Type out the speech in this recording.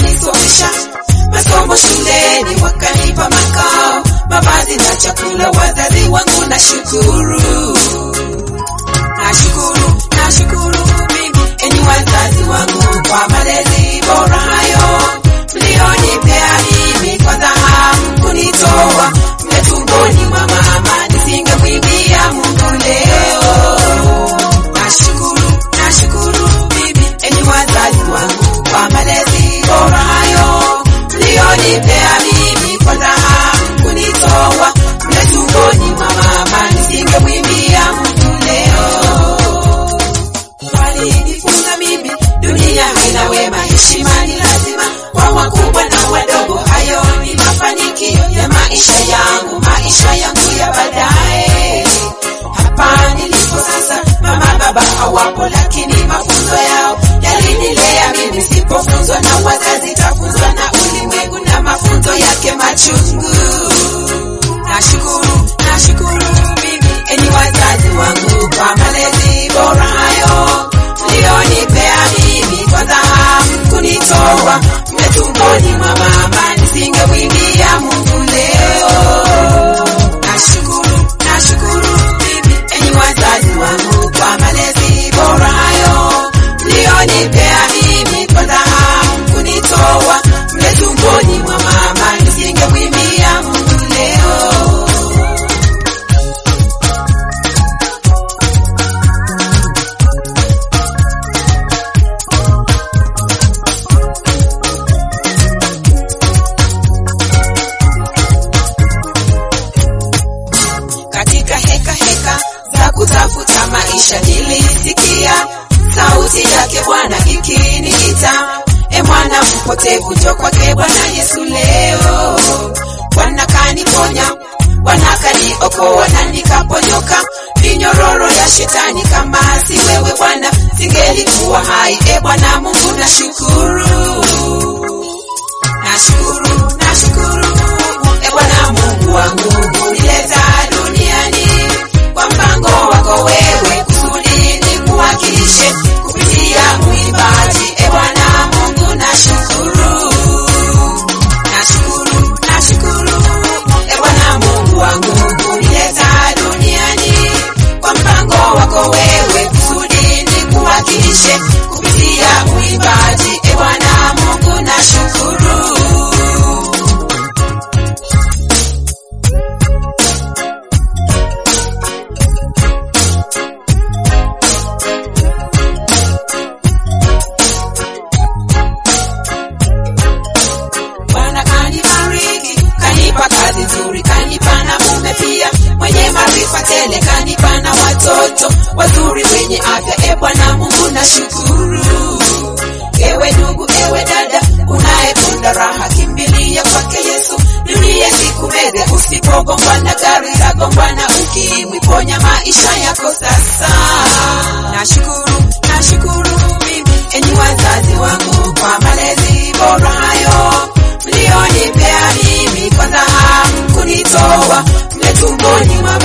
wakanisomesha masomo shuleni, wakanipa makao, mavazi na chakula. Wazazi wangu nashukuru, nashukuru, nashukuru mimi, enyi wazazi wangu kwa malezi bora hayo mlionipea mimi, kwa dhahabu kunitoa mle tumboni mwa mama, nisingemwimbia Mungu leo. Nashukuru, nashukuru mimi, enyi wazazi wangu kwa malezi bora hayo mlionipea mimi, kwa dhahabu kunitoa mle tumboni mwa mama, nisingemwimbia Mungu leo walinifunza mimi dunia haina wema, heshima ni lazima kwa wakubwa na wadogo. Hayo ni mafanikio ya maisha yangu, maisha yangu ya baadaye. Hapa nilipo sasa, mama baba hawapo, lakini mafunzo yao yalinilea mimi. Sipofunzwa na wazazi, tafunzwa na ulimwengu na mafunzo yake machungu. Nashukuru, nashukuru mimi, enyi wazazi wangu kwa malezi bora hayo mlionipea mimi, kwa dhahabu kunitoa mle tumboni mwa mama, nisingemwimbia Mungu leo. Nashukuru, nashukuru mimi, enyi wazazi wangu kwa malezi bora hayo mlionipea mimi, kwa dhahabu kunitoa mle tumboni mwa mama, nisingemwimbia Mungu leo. katika heka heka za kutafuta maisha nilisikia sauti yake Bwana ikiniita, e mwana mpotevu, njoo kwake Bwana Yesu leo. Bwana kaniponya, Bwana kaniokoa na nikaponyoka minyororo ya shetani. Kama si wewe Bwana, singelikuwa hai. E Bwana Mungu, nashukuru nashukuru nashukuru e Bwana Mungu wangu kunileta duniani kwa mpango wako wewe, kusudi nikuwakilishe kupitia uimbaji. E Bwana Mungu nashukuru nashukuru nashukuru e Bwana Mungu wangu kunileta duniani kwa mpango wako wewe, kusudi nikuwakilishe kupitia uimbaji. E Bwana Mungu nashukuru Bwana kanibariki, kanipa kazi nzuri, kanipa na mume pia mwenye maarifa tele, kanipa na watoto wazuri wenye afya. E Bwana Mungu nashukuru. Ewe ndugu, ewe dada, unayeponda raha, kimbilia kwake Yesu, dunia sikumeze. Usipogongwa na gari, tagongwa na ukimwi. Ponya maisha yako sasa. Nashukuru, nashukuru mimi, enyi wazazi wangu kwa malezi bora hayo mlionipea mimi, kwa dhahabu kunitoa mle tumboni mwa